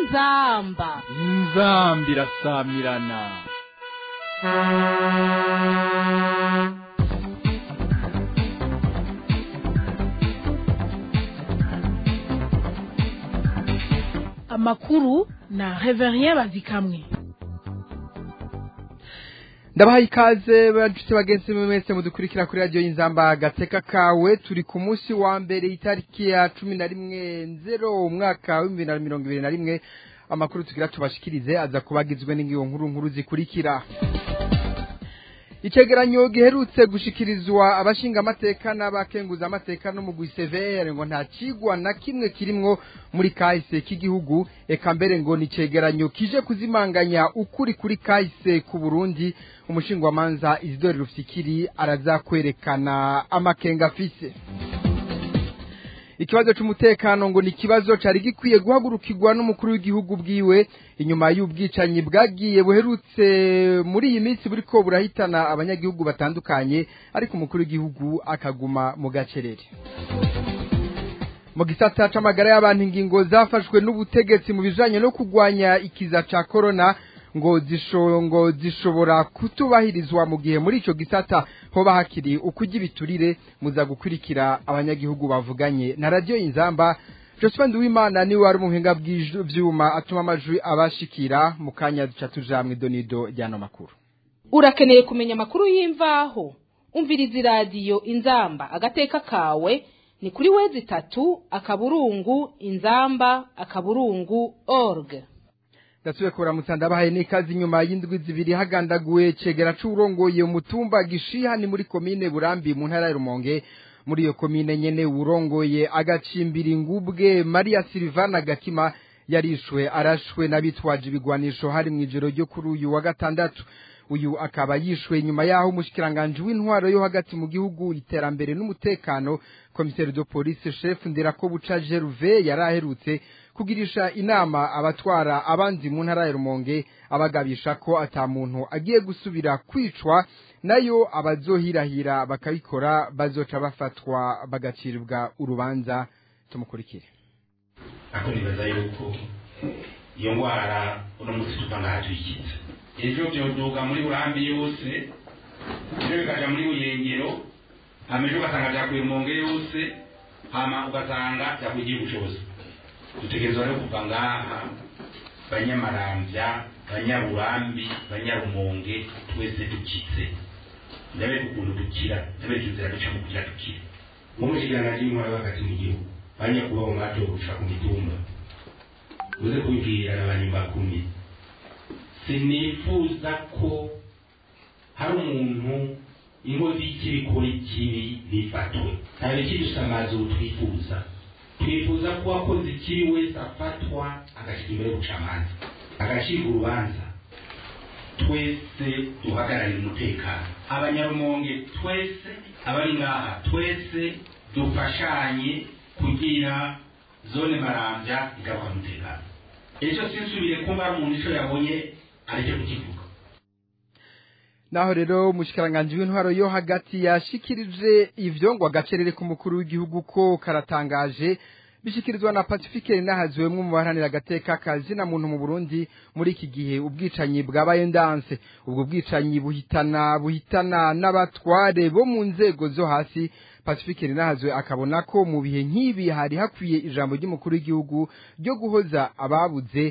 inzamba inzambi irasamirana amakuru na reverien bazikamwe ndabahaye ikaze banshuti bagenzi mwe mwese mudukurikira kuri radiyo y'inzamba gateka kawe turi ku munsi wa mbere itariki ya cumi na rimwe nzero umwaka w'ibihumbi bibiri na mirongo ibiri na rimwe amakuru tugira tubashikirize aza kuba agizwe n'ingiyo nkuru nkuru zikurikira icegeranyo giherutse gushikirizwa abashinga amateka n'abakenguza amateka no mu gwisevere ngo nta cigwa na kimwe kirimwo muri kahise k'igihugu eka mbere ngo ni icegeranyo kije kuzimanganya ukuri kuri kahise ku burundi umushingwamanza isidori rufyikiri araza kwerekana amakenga afise ikibazo c'umutekano ngo ni ikibazo cari gikwiye guhagurukirwa n'umukuru w'igihugu bwiwe inyuma y'ubwicanyi bwagiye buherutse muri iyi minsi buriko burahitana abanyagihugu batandukanye ariko umukuru w'igihugu akaguma mu gacerere mu gisata c'amagara y'abantu ingingo zafashwe n'ubutegetsi mu bijanye no kugwanya ikiza ca korona ngo zisho zishobora kutubahirizwa mu gihe muri ico gisata hoba hakiri ukurya ibiturire muza gukurikira abanyagihugu bavuganye na radiyo inzamba Josephine Duwimana niwe wari umuhinga bw'ivyuma atuma amajwi abashikira mu kanya duca tuja mw'idonido ryano makuru urakeneye kumenya amakuru y'imvaho umviriza iradiyo inzamba agateka kawe ni kuri wezi itatu akaburungu inzamba akaburungu org ndasubiye kuramutsa ndabahaye n'ikazi inyuma y'indwi zibiri hagandaguwe cegera c'uwurongoye umutumba gishiha ni muri komine burambi mu ntara ya rumonge muri iyo komine nyene urongoye agacimbira ingubwe maria silvana gakima yarishwe arashwe n'abitwaje ibigwanisho hari mw'ijoro ryo kuri uyu wa gatandatu uyu akaba yishwe nyuma yaho umushikiranganji w'intwaro yo hagati mu gihugu iterambere n'umutekano komiseri de police chef ndirakobuca Gervais yari aherutse kugirisha inama abatwara abandi mu ntara ya Rumonge abagabisha ko ata muntu agiye gusubira kwicwa nayo abazohirahira bakabikora bazoca bafatwa bagaciribwa urubanza tumukurikire ako nibaza yuko iyo ngwara uno munsi tuva ngaha tuyikitse ejo vyoduga muri burambi yose ejo bikaja muri buyengero hama ejo ugasanga vyakuye monge yose hama ugasanga vyakuye igihugu cose dutegerezwa rero kuva ngaha banyamaramvya banyaburambi banyarumonge twese dukitse ndabereka ukuntu dukira ndabereka inzira ducamo kugira dukire nk'umushikiranganji w'intwara hagati mu gihugu banyakubaho mwatowe gushika ku mitumba muze kubibwira n'abanyumbakumi sinifuza ko hari umuntu inkozi y'ikibi ikora ikibi ntifatwe nta bikidusamaza ubu twifuza twifuza ko uwakoze ikibi wese afatwa agashyirwa imbere y'ubucamanza agacibwa urubanza twese duhagararire umutekano abanyarumonge twese abari ngaha twese dufashanye kugira zone marambya igaruka umutekano ejo sinsubire kumva hari umuntu ico yabonye areke kukivuga naho rero umushikiranganji w'intwaro yo hagati yashikirije ivyo ngo agacerere k'umukuru w'igihugu ko karatangaje bishikirizwa na Pacifique nahazwe mwe mu baharanira agateka kazina muntu mu Burundi muri iki gihe ubwicanyi bwabaye ndanse ubwo bwicanyi buhitana buhitana n'abatware bo mu nzego zo hasi Pacifique nahazwe akabona ko mu bihe nk'ibi hari hakwiye ijambo ry'umukuru w'igihugu ryo guhoza ababuze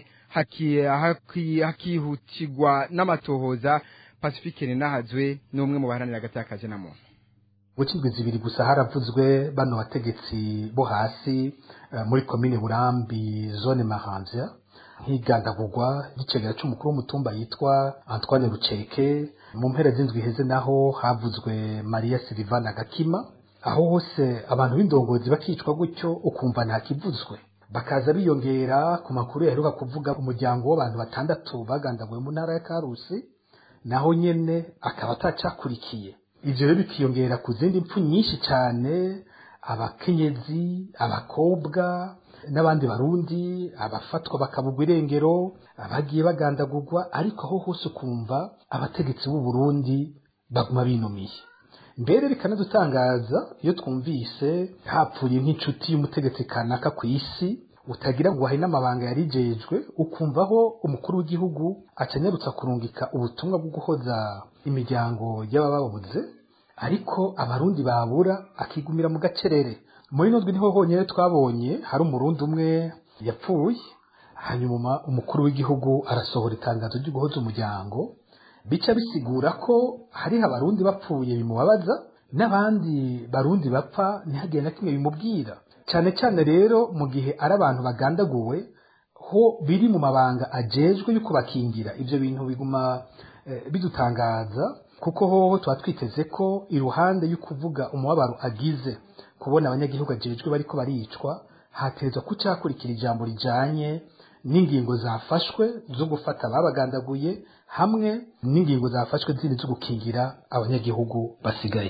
hakihutirwa n'amatohoza Pacifique nahazwe ni umwe mu baharanira agateka kazina muntu gucindwa zibiri gusa haravuzwe bano bategetsi bo hasi muri komine burambi zone maramvya nk'igandagurwa ry'icegera c'umukuru w'umutumba yitwa antoine ruceke mu mpera z'indwi iheze naho havuzwe maria silivana gakima aho hose abantu b'indongozi bakicwa gutyo ukumva nta kivuzwe bakaza biyongera ku makuru yaheruka kuvuga umuryango w'abantu batandatu bagandaguwe mu ntara ya karusi naho nyene akaba atacakurikiye ivyo rero bikiyongera ku zindi mpfu nyinshi cyane abakenyezi abakobwa n'abandi barundi abafatwa bakabugwa irengero abagiye bagandagurwa ariko aho hose ukumva abategetsi b'u Burundi baguma binumiye mbere bikanadutangaza iyo twumvise hapfuye nk'inshuti y'umutegetsi kanaka ku isi utagira ngo hari n'amabanga yarijejwe ukumvaho umukuru w'igihugu acanyarutsa kurungika ubutumwa bwo guhoza imiryango y'abababuze ariko abarundi babura akigumira mu gacerere muri nodwe niho honyine twabonye hari umurundi umwe yapfuye hanyuma umukuru w'igihugu arasohora itangazo ryo guhoza umuryango bica bisigura ko hariho abarundi bapfuye bimubabaza n'abandi barundi bapfa ntihagire na kimwe bimubwira cyane cyane rero mu gihe ari abantu bagandaguwe ho biri mu mabanga ajejwe yo kubakingira ibyo bintu biguma eh, bidutangaza kuko hoho tuba twiteze ko iruhande yo kuvuga umubabaro agize kubona abanyagihugu ajejwe bariko baricwa hatezwa ko cyakurikira ijambo rijanye n'ingingo zafashwe zo gufata ababagandaguye hamwe n'ingingo zafashwe zindi zo gukingira abanyagihugu basigaye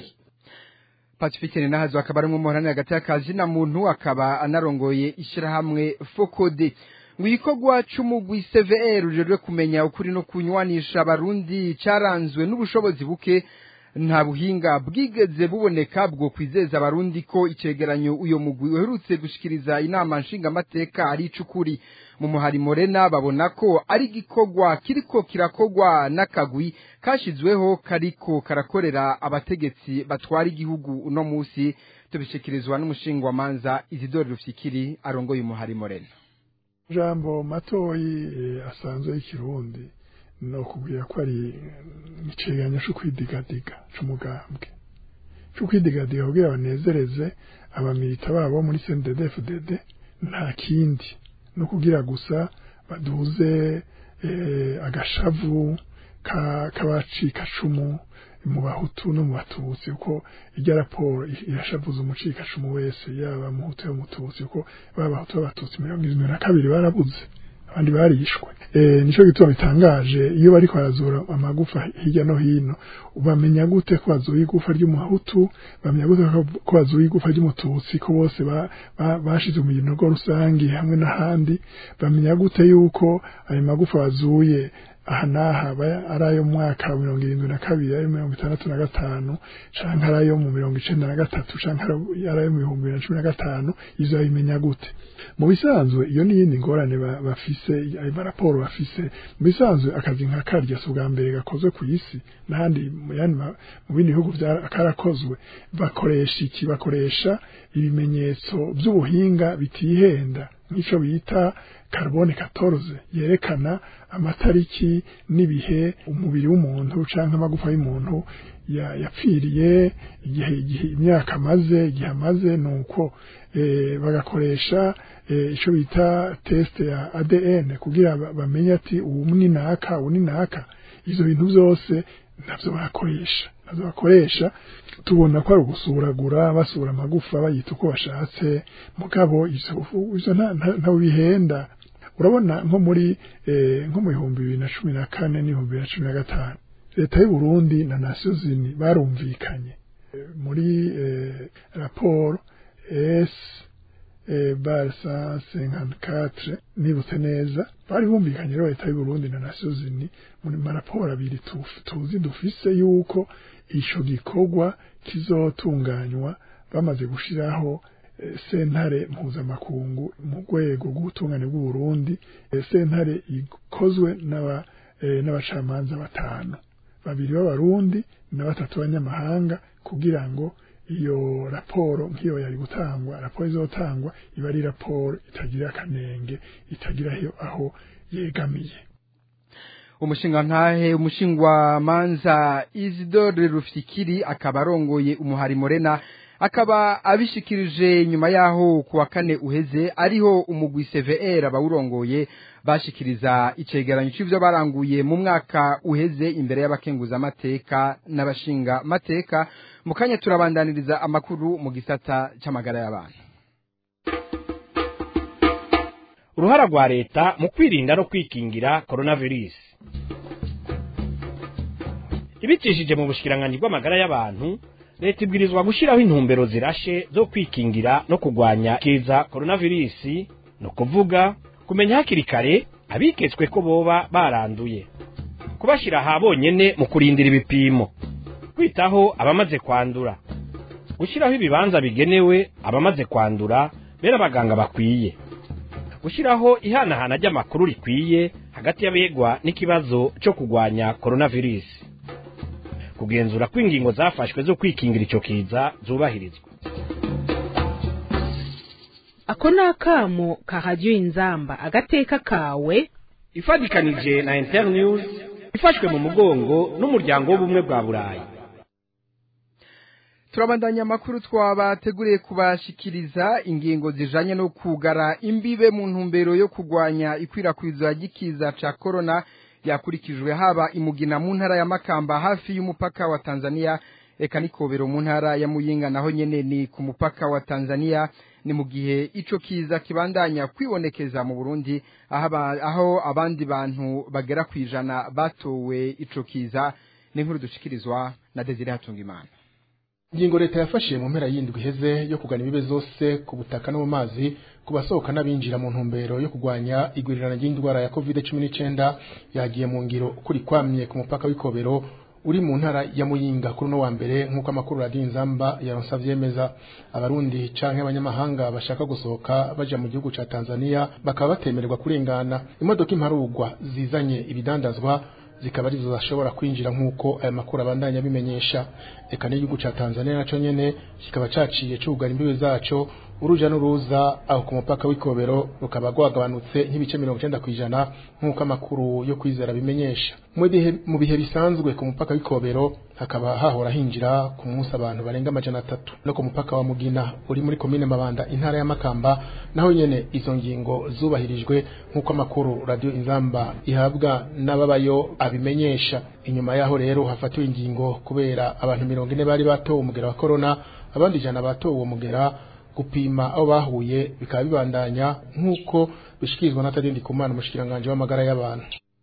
pacifique nahazo akaba ari umuhorani hagati y'akazi na muntu akaba anarongoye ishyirahamwe fokode ngo igikorwa c'umugwi cvr ujejwe kumenya ukuri no kunywanisha abarundi caranzwe n'ubushobozi buke nta buhinga bwigeze buboneka bwo kwizeza abarundi ko icegeranyo uyo mugwi uherutse gushikiriza inama nshingamateka ari icukuri mu muhari morena babona ko ari igikorwa kiriko kirakogwa n'akagwi kashizweho kariko karakorera abategetsi batwara igihugu uno musi tubishikirizwa n'umushingwamanza izidori rufyikiri arongoye umuhari morena jambo matoyi eh, asanzwe y'ikirundi no kubwira ko ari icegeranyo co kwidigadiga c'umugambwe co kwidigadiga kugira banezereze abamilita babo muri CNDD-FDD nta kindi no kugira gusa baduze eh, agashavu ka kabacikacumu mu bahutu no mu batutsi uko irya raporo irashavuza umucikacumu wese yaba muhutu yo mututsi uko baba bahutu b'abatutsi mirongo irindwi na kabiri barabuze abandi barishwe eh nico gituma bitangaje iyo bariko barazura amagufa hirya no hino bamenya gute ko bazuye igufa ry'umuhutu bamenya gute ko bazuye igufa ry'umututsi ko bose bashize mu binogo rusangi hamwe n'ahandi bamenya gute yuko ayo magufa bazuye aha n'aha ari ayo mu mwaka wa mirongo irindwi na kabiri ayo mirongo itandatu na gatanu canke ari ayo mu mirongo icenda na gatatu canke ari ayo mu bihumbi bibiri na cumi na gatanu ivyo babimenya gute mu bisanzwe iyo n'iyindi ngorane bafise ayo maraporo bafise mu bisanzwe akazi nka karya si ubwa mbere gakozwe ku isi n'ahandi mu bindi bihugu karakozwe bakoresha iki bakoresha ibimenyetso by'ubuhinga bitihenda nk'ico bita carbone 14 yerekana amatariki n'ibihe umubiri w'umuntu canke amagufa y'umuntu yapfiriye igihe igihe imyaka amaze igihe amaze nuko e, bagakoresha e, ico bita test ya ADN kugira bamenye ati ubu ni naka ubu ni naka ivyo bintu byose navyo barakoresha navyo bakoresha tubona ko ari ugusuragura basura amagufa bayita uko bashatse mugabo ivyo nta bihenda urabona nko muri nko mu bihumbi bibiri na cumi na kane n'ibihumbi bibiri na cumi na gatanu leta y'u Burundi na nasiyo zini barumvikanye muri raporo s bar cent cinquante quatre nibutse neza bari bumvikanye rero leta y'u Burundi na nasiyo zini muri maraporo abiri tuzi dufise yuko ico gikorwa kizotunganywa bamaze gushiraho sentare mpuzamakungu mu rwego rw'ubutungane bw'u Burundi sentare ikozwe n'abacamanza batanu babiri b'abarundi na batatu b'abanyamahanga kugira ngo iyo raporo nk'iyo yari gutangwa raporo izotangwa iba ari raporo itagira akanenge itagira aho yegamiye umushinga ntahe umushingwa manza Isidore Rufyikiri akaba arongoye umuhari Morena akaba abishikirije nyuma yaho kuwa kane uheze ariho umugwi CVR abawurongoye bashikiriza icegeranyo c'ivyo baranguye mu mwaka uheze imbere y'abakenguza amateka n'abashinga mateka mu kanya turabandaniriza amakuru mu gisata c'amagara y'abantu uruhara rwa leta mu kwirinda no kwikingira coronavirus ibicishije mu bushikiranganji bw'amagara y'abantu leta ibwirizwa gushyiraho intumbero zirashe zo kwikingira no kurwanya kiza coronavirus ni ukuvuga kumenya hakiri kare abiketswe ko boba baranduye kubashyira aha bonyene mu kurindira ibipimo kwitaho abamaze kwandura gushyiraho ibibanza bigenewe abamaze kwandura bera abaganga bakwiye gushyiraho ihanahana ry'amakuru rikwiye hagati y'abegwa n'ikibazo cyo kurwanya coronavirus kugenzura ko ingingo zafashwe zo kwikingira icyo kiza zubahirizwa ako ni akamo kahajya inzamba agateka kawe ifatikanije na internews ifashwe mu mugongo n'umuryango w'ubumwe bwa burayi turabandanya amakuru twabateguriye kubashikiriza ingingo zijanye no kugara imbibe mu ntumbero yo kurwanya ikwirakwizwa ry'ikiza ca corona yakurikijwe haba imugina mu ntara ya Makamba hafi y'umupaka wa Tanzania eka nikobero mu ntara ya Muyinga naho nyene ni ku mupaka wa Tanzania ni mu gihe ico kiza kibandanya kwibonekeza mu Burundi aho aba- aho abandi bantu bagera kwijana batowe ico kiza ni nkuru dushikirizwa na Desire Hatungimana ingingo leta yafashe mu mpera y'indwi iheze yo kugana ibibe zose ku butaka no mu mazi ku basohoka n'abinjira mu ntumbero yo kurwanya igwirirana ry'indwara ya covid cumi n'icyenda yagiye mu ngiro ukuri kwamye ku mupaka w'ikobero uri mu ntara ya muyinga kuri uno wa mbere nk'uko amakuru radiyo inzamba yaronse avyemeza abarundi canke abanyamahanga bashaka gusohoka baja mu gihugu ca tanzania bakaba batemererwa kurengana imodoka imparugwa zizanye ibidandazwa zikaba arizo zashobora kwinjira nk'uko aya makuru abandanya abimenyesha eka n'igihugu ca tanzania naco nyene kikaba caciye cugara imbibe zaco uruja n'uruza aho ku mupaka w'ikobero rukaba rwagabanutse nk'ibice mirongo icenda kw'ijana nk'uko amakuru yo kwizera bimenyesha mu bihe- mu bihe bisanzwe ku mupaka w'ikobero hakaba hahora hinjira ku munsi abantu barenga amajana atatu no ku mupaka wa mugina uri muri komine mabanda intara ya makamba naho nyene izo ngingo zubahirijwe nk'uko amakuru radio inzamba ihabwa n'ababayo abimenyesha inyuma yaho rero hafatiwe ingingo kubera abantu mirongo ine bari batowe umugera wa corona abandi ijana batowe uwo mugera gupima aho bahuye bikaba bibandanya nk'uko bishikirizwa na Tadindi Kumana umushikiranganje w'amagara y'abantu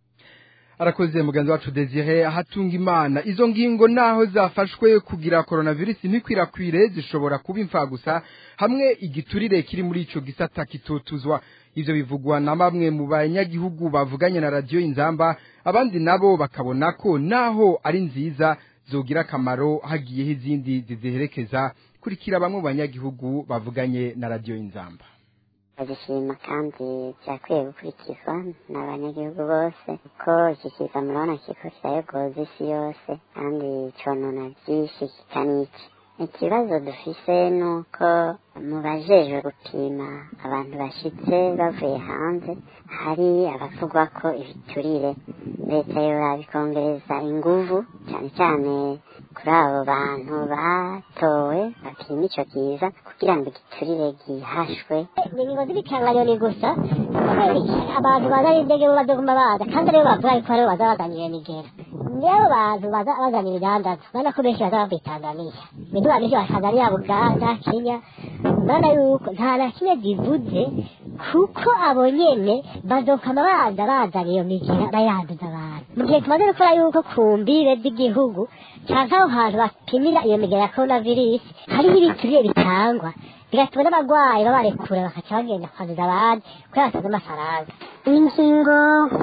arakoze mugenzi wacu Desire hatunga imana izo ngingo naho zafashwe kugira coronavirus ntikwirakwire zishobora kuba imfagusa hamwe igiturire kiri muri ico gisata kitotuzwa ivyo bivugwa na bamwe mu banyagihugu bavuganye na radio inzamba abandi nabo bakabona ko naho ari nziza zogira akamaro hagiyeho izindi ziziherekeza kurikira bamwe mu banyagihugu bavuganye na radio inzamba bagishima kandi byakwiye gukurikizwa n'abanyagihugu bose kuko iki kiza murabona kiko kirayogoza isi yose kandi conona byinshi kikanica ikibazo dufise ni uko mu bajejwe gupima abantu bashitse bavuye hanze hari abavugwa ko ibiturire leta yoraba ikongereza inguvu cyane cyane kuri abo bantu batowe bapima ico kiza kugira ngo igiturire gihashwe ingingo z'ibikanganyoni gusa kubera iki abantu bazana indege bo bazoguma baza kandi aribo bavuga yuko aribo baza bazanira iyo migera nibo bantu baza bazana ibidandaza urabona ko benshi baza bavuye tanzaniya imiduga myinshi ba tanzaniya buganda kenya urabona yuko nta na kimwe zivuze kuko abo nyene bazokama baza bazana iyo migera bayanduza abantu mu gihe tumaze gukora yuko ku mbibe z'igihugu canke aho hantu bapimira iyo migera ya coronavirus hariho ibiturire bitangwa bigatuma n'abarwayi babarekura bakaca bagenda kwanduza abandi kubera batazi amafaranga ingingo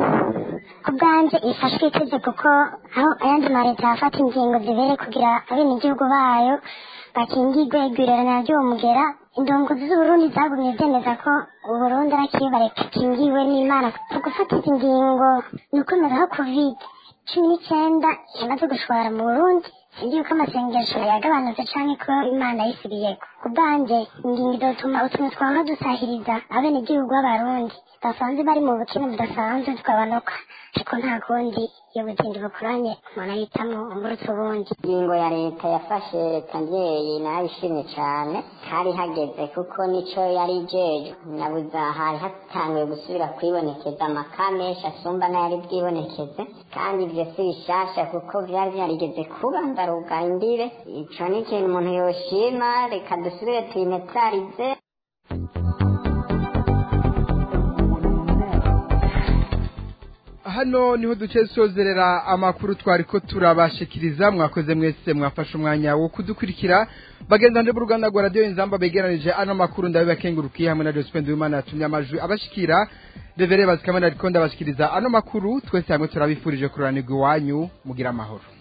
ku bwanjye ifashwe itegeko ko aho ayandi maleta yafata ingingo zibere kugira abenegihugu bayo bakingirwe igwirirana ry'uwo mugera indongozi z'uburundi zagumye zemeza ko uburundi ari akibare gakingiwe n'imana mu gufata izi ngingo ni ukwemeza ko covid cumi n'icyenda yamaze gushwara mu burundi sindi yuko amasengesho yagabanutse canke ko imana yisubiyeko ku bwanjye ingingo izotuma utuntu twahora dusahiriza abenegihugu b'abarundi basanzwe bari mu bukene budasanzwe tugabanuka ariko nta kundi iyo butindi bukoranye umuntu ahitamo umurutse ubundi ingingo ya leta yafashe leta mbyeyi narabishimye cyane hari hageze kuko nico yari ijejwe nabuza hari hatanguye gusubira kwibonekeza amaka menshi asumba n'ayari bwibonekeze kandi ibyo si bishasha kuko byari byarigeze kuba ndarugara imbibe ico ni ikintu umuntu yoshima reka dusubire tuyinetarize hano niho duce sozerera amakuru twari ko turabashikiriza mwakoze mwese mwafashe umwanya wo kudukurikira bagendanje b'uruganda rwa radiyo inzamba begeranije ano makuru ndabibakengurukiye hamwe na Jospin Duimana yatumye amajwi abashikira revere bazikamana ariko ndabashikiriza ano makuru twese hamwe turabifurije kuranirwa iwanyu mugira amahoro